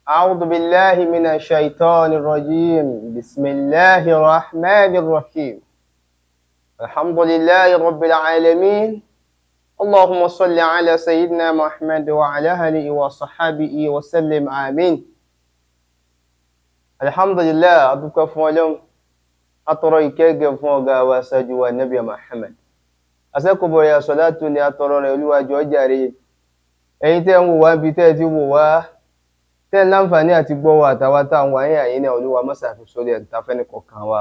أعوذ بالله من الشيطان الرجيم بسم الله الرحمن الرحيم الحمد لله رب العالمين اللهم صل على سيدنا محمد وعلى آله وصحبه وسلم آمين الحمد لله أدوك فولم أترى كيف فوق وسجوا النبي محمد أسأكبر يا صلاة أترى رلوة جوجاري ẹ̀yin tẹ́ ń wò wá bí tẹ́ ẹ ti wò wá tẹ́ ẹ láǹfààní àti gbọ́ wa àtàwa táwọn wáyé àyè náà olúwa mọ́sàáfi sórí ẹ̀ tá fẹ́ni kọ̀ọ̀kan wa.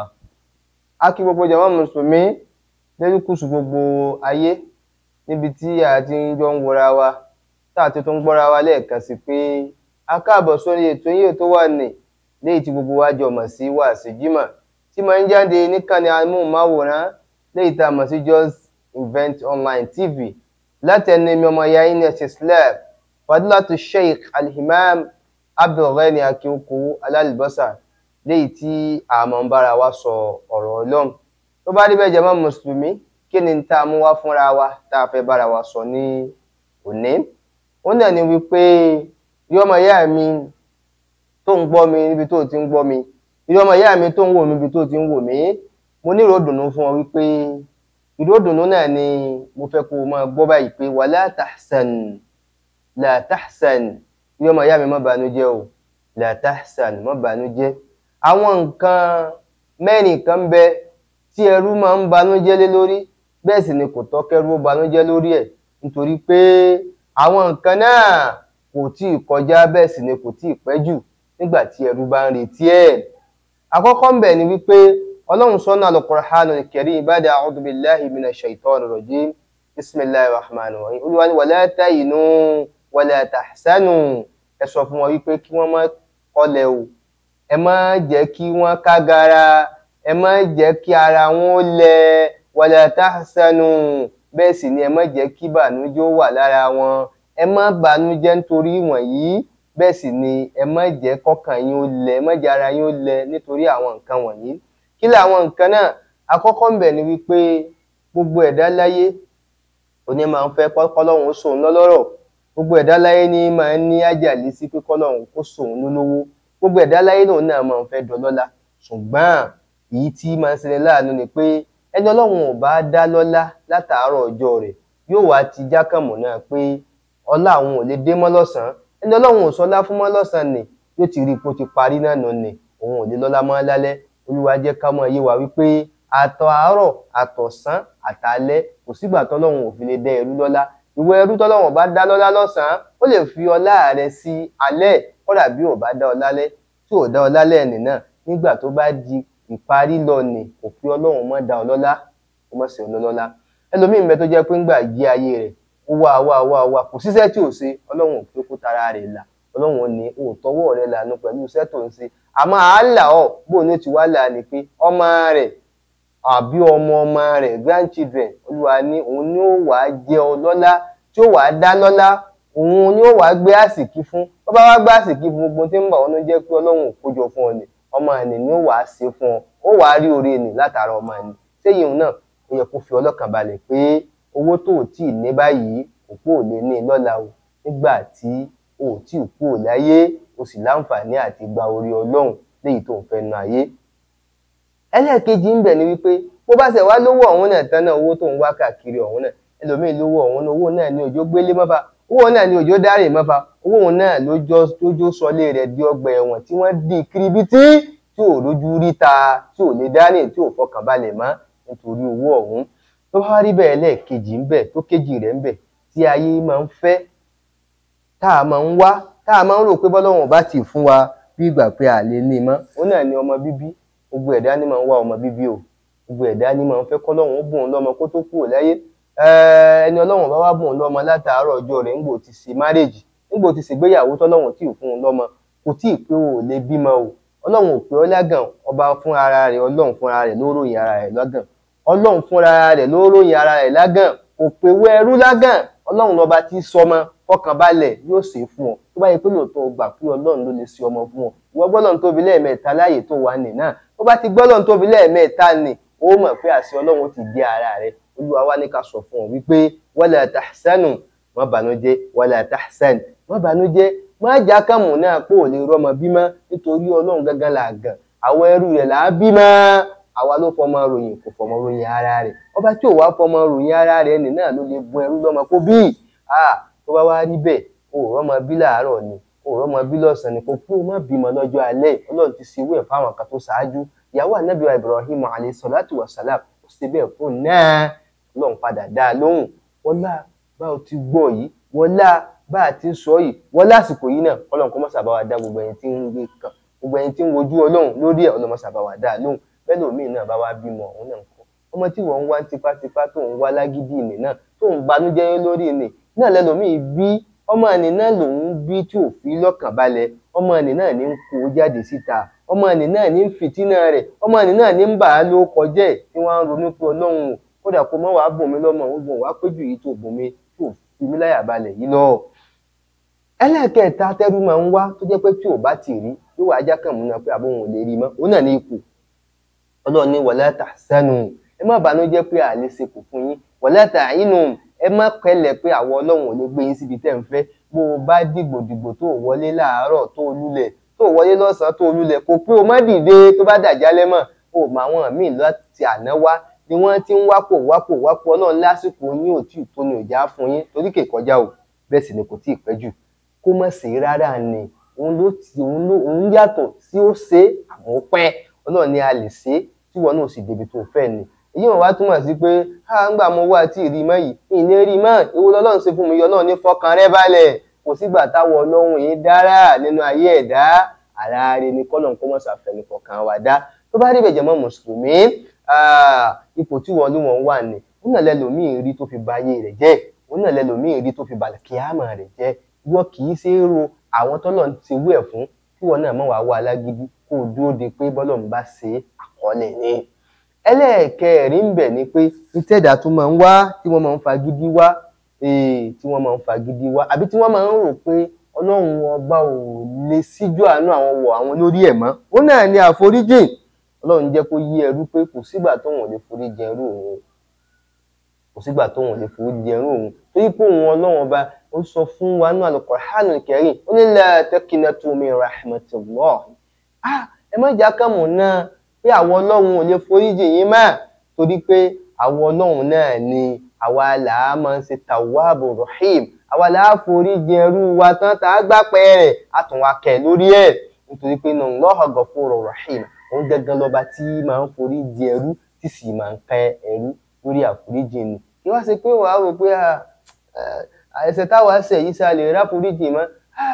a kí gbogbo jàmá mùsùlùmí lẹ́lúkùsù gbogbo ayé níbi tí a ti ń jọ ń wọra wa tá a ti tún gbọ́ra wa lẹ́ẹ̀kan sí pé a káàbọ̀ sórí ètò yìí tó wà ní léyìí tí gbogbo wa jọ mọ̀ sí wàásù jímọ̀ tí máa ń jáde níkànnì amóhùnmáwòrán léyìí tá a mọ̀ sí Just Event Online TV láti ẹni mi ọmọ ya yín ní ẹsẹ islam fadilatu sheikh alhimam abdulghani akínkù alálìbọ́sà léyìí tí àmọ́ ń bára wa sọ ọ̀rọ̀ ọlọ́run tó bá rí bẹ́ẹ̀ jẹ́ mọ́ mùsùlùmí kí ni tá a mú wá fúnra wa tá a fẹ́ bára wa sọ ní òní ó náà ni wípé rí ọmọ ìyá mi tó ń gbọ́ mi níbi tó ti ń gbọ́ mi rí ọmọ ìyá mi tó ń wò mí níbi tó ti ń wò mí mo ní ìró dùnú fún ọ wípé ìròdùnú náà ni mo fẹ́ kó o máa gbọ́ báyìí pé wala tahsan la tahsan bí ọmọ ìyá mi má bànújẹ́ o la tahsan má bànújẹ́ àwọn nǹkan mẹ́rin kan bẹ tí ẹrú máa ń bànújẹ́ lé lórí bẹ́ẹ̀ sì ni kò tọ́ kẹ́rú ó bànújẹ́ lórí ẹ̀ nítorí pé àwọn nǹkan náà kò tí ì kọjá bẹ́ẹ̀ sì ni kò tí ì pẹ́ jù nígbà tí ẹrú bá ń retí ẹ̀ àkọ́kọ́ ń bẹ ni wípé ọlọ́run sọ́nà al-Qur'an al-Karim ba'da a'udhu billahi minash shaitanir rajim bismillahir rahmanir rahim olúwa ní wala tahinu wala tahsanu ẹ sọ fún wọn wípé kí wọ́n má kọlẹ̀ o ẹ má jẹ́ kí wọ́n kágara ẹ má jẹ́ kí ara wọn ó lẹ wala tahsanu bẹ́ẹ̀ sì ni ẹ má jẹ́ kí bànújẹ́ ó wà lára wọn ẹ má bànújẹ́ nítorí wọ̀nyí bẹ́ẹ̀ sì ni ẹ má jẹ́ kọ́kàn yín ó lẹ ẹ má jẹ́ ara yín ó lẹ nítorí àwọn nǹkan wọ̀nyí kí làwọn nǹkan náà àkọ́kọ́ ń bẹ ni wípé gbogbo ẹ̀dá láyé òní máa ń fẹ́ kọ́lọ́hún ó sòun lọ́lọ́rọ̀ gbogbo ẹ̀dá láyé ní máa ń ní àjàlí sí pé kọ́lọ́hún ó sòun lólówó gbogbo ẹ̀dá láyé náà náà máa ń fẹ́ dọlọ́lá ṣùgbọ́n èyí tí máa ń ṣẹlẹ̀ láàánú ni pé ẹni ọlọ́run ò bá dá lọ́lá látàárọ̀ ọjọ́ rẹ̀ yóò wá ti jákàmù náà pé ọlá àwọn ò lè dé mọ́ lọ́sàn-án ẹni ọlọ́run ò sọlá fún mọ́ lọ́sàn-án ni yóò ti rí i pé ó ti parí náà nù ni òun ò lè lọ́lá mọ́ lálẹ́ olúwa jẹ́ ká mọ̀ yé wa wípé àtọ̀ àárọ̀ àtọ̀sán àtàlẹ́ kò sígbà tọ́lọ́run ò fi lè dá ẹrú lọ́lá ìwọ ẹrú tọ́lọ́run bá dá lọ́lá lọ́sàn-án ó lè fi ọlá rẹ̀ sí alẹ́ kódà bí ò bá dá ọlá lẹ́ tí ò dá ọlá lẹ́ẹ̀nì náà nígbà tó bá di ìparí lọ nì kò fi ọlọ́run mọ́ dá ọlọ́lá kó mọ̀ sí ọlọ́lá ẹlòmíín bẹ tó jẹ́ pé ńgbà jí ayé rẹ̀ ó wá wá wá wá kò síṣẹ́ tí ò ṣe ọlọ́run ò pé kó tara rẹ̀ là ọlọ́run ò ní òótọ́wọ́ rẹ̀ lànà pẹ̀lú iṣẹ́ tó ń ṣe àmọ́ àálà ọ̀ bó ní ti wá là ní pé ọmọ rẹ̀ àbí ọmọ ọmọ rẹ̀ grandchildren olúwa ní òun ni ó wàá jẹ́ ọlọ́lá tí ó wàá dá lọ́lá òun ni ó wàá gbé àsìkí fún tó bá wá gbé àsìkí fún gbogbo tí ń bà wọn ló jẹ́ pé ọlọ́run ò kójọ fún ọ ni ọmọ ẹni ni ó wàá ṣe fún ọ ó wàá rí oore ni látara ọmọ ẹni sẹ́yìn òun náà ó yẹ kó fi ọlọ́kàn balẹ̀ pé owó tó ò tí ì ní báyìí òpó ò lè ní lọ́la o nígbà tí ò tí ì kú ò láyé o sì láǹfààní àti gba orí ọlọ́run léyìí tó ń fẹ́ nu ayé. ẹlẹ́ẹ̀kejì ń bẹ̀ ni wípé bó bá ṣe wá lówó ọ̀hún náà tán náà owó tó ń wá káàkiri ọ̀hún náà ẹlòmíì lówó ọ̀hún náà owó náà ní òjò gbélé mọ́fà owó náà ní òjò dárè mọ́fà owó náà lójó sọlé rẹ̀ di ọgbà ẹ̀wọ̀n tí wọ́n di kiribítí tí ò lójú ríta tí ò lè dání tí ò fọkàn balẹ̀ mọ́ nítorí owó ọ̀hún tó bá rí bẹ́ẹ̀ lẹ́ẹ̀kejì ń bẹ̀ tó kejì rẹ̀ ń bẹ̀ tí ayé máa ń fẹ́ tá a máa ń wá tá a máa ń rò pé bọ́lọ́wọ̀n bá ti fún wa bí ìgbà pé a lè ní mọ́ ó náà ní ọmọ bíbí gbogbo ẹ̀dá ní máa ń wá ọmọ bíbí o gbogbo ẹ̀dá ní máa ń fẹ́ kọ́lọ́wọ̀n ó bùn ún lọ́mọ kó tó kúrò láyé ẹni ọlọ́wọ̀n bá wá bùn ún lọ́mọ látàárọ̀ ọjọ́ rẹ̀ ńgbò ti ṣe márèjì ńgbò ti ṣègbéyàwó tọ́lọ́wọ̀n tí ì fún un lọ́mọ kò tí ì pé o ò lè bímọ o ọlọ́run ò pé ọ lágàn ọba fún ara rẹ̀ ọlọ́run fún ara rẹ̀ ló ròyìn ara rẹ̀ lágàn ọlọ́run fún ara rẹ̀ ló ròyìn ara rẹ̀ lágàn kò pé wẹ́ẹ́rú lágàn ọlọ́run lọ́ba tí sọmọ fọkànbalẹ̀ yóò ṣe fún ọ tó bá yẹ pé lóòótọ́ o gbà pé ọlọ́run ló lè ṣe ọmọ fún ọ ìwọ gbọ́dọ̀ tóbi lẹ́ẹ̀mẹ́ta láàyè tó wà nì náà tó bá ti gbọ́dọ̀ tóbi lẹ́ẹ̀mẹ́ta nì ó mọ̀ pé àṣẹ ọlọ́run ti di ara rẹ olúwa wá ní ká sọ fún ọ wípé wala tahsanu má bànújẹ́ wala tahsan má bànújẹ́ má já kàmù náà pé ò lè rọmọ bímọ nítorí ọlọ́run gángan là gàn àwọn ẹrú rẹ̀ là á bímọ àwa ló fọmọ ròyìn kò fọmọ ròyìn ara rẹ̀ ọba tí ò wá fọmọ ròyìn ara rẹ̀ nì náà ló lè bun ẹrú lọ́mọ kó bí tó bá wá rí bẹ́ẹ̀ o ò rọmọ bí láàárọ̀ ni o ò rọmọ bí lọ́sàn-án ni kò pé o má bímọ lọ́jọ́ alẹ́ ọlọ́run ti ṣe wẹ̀ fáwọn kan tó ṣáájú ìyàwó ànábìwá Ibrahim alayhi salatu wa salam ó ṣe bẹ́ẹ̀ fún náà ọlọ́run padà dá a lóhùn wọlá bá o ti gbọ́ yìí wọlá bá a ti sọ yìí wọlá àsìkò yìí náà ọlọ́run kọ́ mọ́sàbá wa dá gbogbo ẹni tí ń gbé kan gbogbo ẹni tí ń wojú ọlọ́run lórí ẹ̀ ọlọ́run mọ́sàbá wa dá a lóhùn bẹ́ẹ̀ lómi náà bá wá bímọ òun náà kọ́ ọmọ tí wọ́n ń wá tipátipá tó ń wá lágídí ìní náà tó ń banújẹ́ lórí ìní náà lẹ́lòmíì bí ọmọ ẹni náà lòun bí tí ò fi lọ́kàn balẹ̀ ọmọ ẹni náà ní ń kó jáde síta ọmọ ẹni náà ní ń fìtínà rẹ̀ ọmọ ẹni náà ní ń bà á ló kọjẹ́ tí wọ́n ń ronú pé ọlọ́run o kódà kó mọ́ wàá bùn mí lọ́mọ òun bùn wàá péjú yìí tó bùn mí tó fi mí láyà balẹ̀ yìí lọ. ẹlẹ́ẹ̀kẹta tẹ́rú máa ń wá tó jẹ́ pé tí ò bá ti rí yóò wá ajá kàn mú náà pé àbóhùn ò lè rí mọ́ òun náà ní ipò ọlọ́run ní wala tahzanu ẹ má bànújẹ́ pé àlè sekù fún yín wala ta'inu ẹ má pẹ̀lẹ́ pé àwọn ọlọ́run ò lè gbé yín síbi tẹ́ ń fẹ́ bó o bá dìgbò dìgbò tó wọlé láàárọ̀ tó lulẹ̀ tó wọlé lọ́sàn-án tó lulẹ̀ kò pé o má dìde tó bá dàjálẹ̀ mọ́ o mọ àwọn míì láti àná wá ni wọ́n ti ń wápò wápò wápò ọlọ́run lásìkò yín ò tí ì tó ní òjá fún yín torí kè kọjá o bẹ́ẹ̀ sì ni kò tí ì pẹ́ jù kó má sí rárá ni òun ló ti òun ló òun yàtọ̀ sí ó ṣe àmọ́ pẹ́ ọlọ́run ni a lè ṣe tí wọn náà sì débi tó fẹ́ ni èyí wọn wá túmọ̀ sí pé a ń gbà mo wá tí ì rí mọ́ yìí ìní rí mọ́ ewu lọ́lọ́run ṣe fún mi yọ náà ní fọkàn rẹ balẹ̀ kò sígbà táwọn ọlọ́run yìí dára nínú ayé ẹ̀dá àlàáre ni kọ́lọ̀ kó mọ̀ ṣàfẹ́ni fọkàn wa dá tó bá rí bẹ̀jẹ̀ mọ́ mùsùlùmí ipò tí wọn ló wọn wà ní òun náà lẹ́lòmíì rí tó fi ba ayé rẹ̀ jẹ́ òun náà lẹ́lòmíì rí tó fi balẹ̀ kíámà rẹ̀ jẹ́ wọ́n kì í ṣe é ro àwọn tọ́lọ̀ ti wú ẹ̀ fún kí wọn náà mọ̀ wá wá alágídí kó o dúró de pé bọ́lọ̀ ń bá ṣe àkọọ́lẹ̀ ni ẹlẹ́ẹ̀kẹrin ń bẹ̀ ni pé ìtẹ̀dá tó máa ń wá tí wọ́n máa ń fagídí wá tí wọ́n máa ń fagídí wá àbí tí wọ́n máa ń rò pé ọlọ́run ọba ò lè síjú àánú àwọn wọ̀ àwọn lórí ẹ̀ mọ́ ó náà ní àforíjì ọlọ́run jẹ́ kó yí ẹrú pé kò sígbà tóun ò lè forí jẹ ẹrú òun kò sígbà tóun ò lè forí jẹ ẹrú òun torí pé òun ọlọ́run ọba ó sọ fún wa nínú Al-Qur'anul Karim ó ní la taqnatu min rahmatillah ẹ má jà kàmù náà pé àwọn ọlọ́run ò lè foríjì yín mọ́ torí pé àwọn ọlọ́run náà ni àwa là á máa ń ṣe tawwabu rahim àwa là á foríjì ẹrú wa tán tá a gbá pẹ́ rẹ̀ á tún wá kẹ̀ lórí ẹ̀ nítorí pé inna Allaha ghafurur rahim òun gangan lọ́ba tí máa ń foríjì ẹrú tí sì máa ń kẹ́ ẹrú lórí àforíjì ni kí wá ṣe pé wàá rò pé ẹ̀ṣẹ̀ táwa ṣẹ̀ yìí sá lè ráforíjì mọ́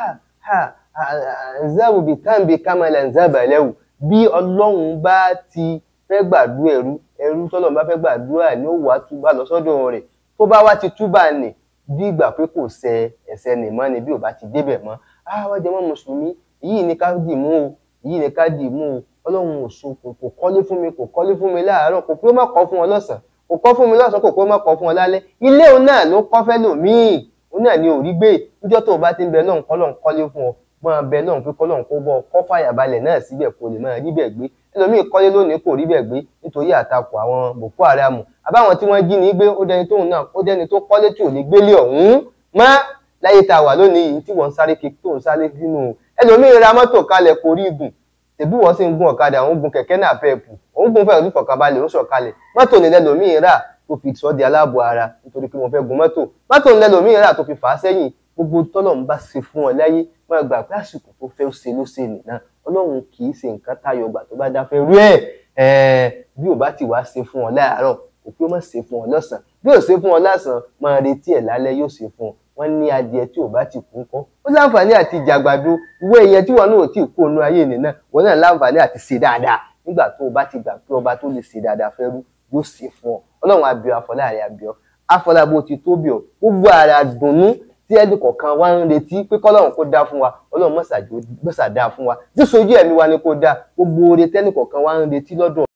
zabu bi tambi kamala nzabalẹ́wù bí ọlọ́run bá ti fẹ́ gbàdúrà ẹrú ẹrú tọ́lọ́run bá fẹ́ gbàdúrà ni ó wàá túbà lọ sọ́dọ̀ rẹ̀ tó bá wá ti túbà nì bí ìgbà pé kò ṣẹ ẹ̀ṣẹ̀ nì mọ́ ni bí ò bá ti débẹ̀ mọ́ àwọn jẹmọ́ mùsùlùmí yìí ni ká dì mú o yìí ni ká dì mú o ọlọ́run ò so kò kò kọ́lé fún mi kò kọ́lé fún mi láàárọ̀ kò pé ó má kọ́ fún ọ lọ́sàn kò kọ́ fún mi lọ́sàn kò pé ó má kọ́ fún ọ lálẹ́ ilé òun náà ló kọ́ fẹ́ lòmíì òun náà ni ò rí gbé níjọ́ tó o bá ti ń bẹ lọ́hùn kọ́ lọ́hùn kọ́lé fún ọ máa bẹ lọ́hùn pé kọ́lọ́hùn kó bọ́ kọ́ fàyàbalẹ̀ náà síbẹ̀ kó lè máa rí bẹ̀ gbé ẹlòmíì kọ́lé lónìí kò rí bẹ̀ gbé nítorí àtakò àwọn Boko Haram àbáwọn tí wọ́n jí ní gbé ó dẹni tóun náà ó dẹni tó kọ́lé tí ò ní gbélé ọ̀hún mọ́ láyé tá a wà lónìí yìí tí wọ́n ń sáré kiri tó ń sáré sínú ẹlòmíì ra mọ́tò kalẹ̀ kò rí gùn tẹ̀bí wọ́n sì ń gun ọ̀kadà òun gun kẹ̀kẹ́ náà pẹ́ẹ̀pù òun gun fẹ́ẹ̀ lùfọ̀ kabalẹ̀ òun sọ̀kalẹ̀ mọ́tò ní lẹ́lòmíì rà tó fi sọ́ di aláàbọ̀ ara nítorí pé wọ́n fẹ́ gun mọ́tò mọ́tò ní lẹ́lòmíì rà tó fi fà á sẹ́yìn gbogbo tọ́lọ̀ ń bá ṣe fún ọ láyé máa gbà pé àsìkò tó fẹ́ ṣe ló ṣe nìyẹn ọlọ́run kì í ṣe nǹkan táyọ̀ gbà tó bá dáfẹ́ rú ẹ̀ bí ò bá ti wá ṣe fún ọ láàárọ̀ kò pé ó má ṣe fún ọ lọ́sàn-án bí ò ṣe fún ọ lásán máa retí ẹ̀ lálẹ́ yóò ṣe fún ọ wọ́n ní adìẹ tí ò bá ti kú ńkọ́ ó láǹfààní àti jàgbàdo ìwé ìyẹn tí wọn náà ò tí ì kó inú ayé nìyẹn wọn náà láǹfààní àti ṣe dáadáa nígbà tó o bá ti gbà pé ọba tó lè ṣe dáadáa fẹ́ rú yóò ṣe fún ọ ọlọ́run abiọ afọláàrẹ abiọ afọlábó ti tóbi ọ gbogbo ara dùnnú tí ẹnì kọ̀ọ̀kan wá ń retí pé kọ́lọ́run kó dá fún wa ọlọ́run mọ̀sàdá fún wa tí sojú ẹ̀mí wa ni kó dá gbogbo oore tẹ́nì kọ̀ọ̀kan wá ń retí lọ́dọ̀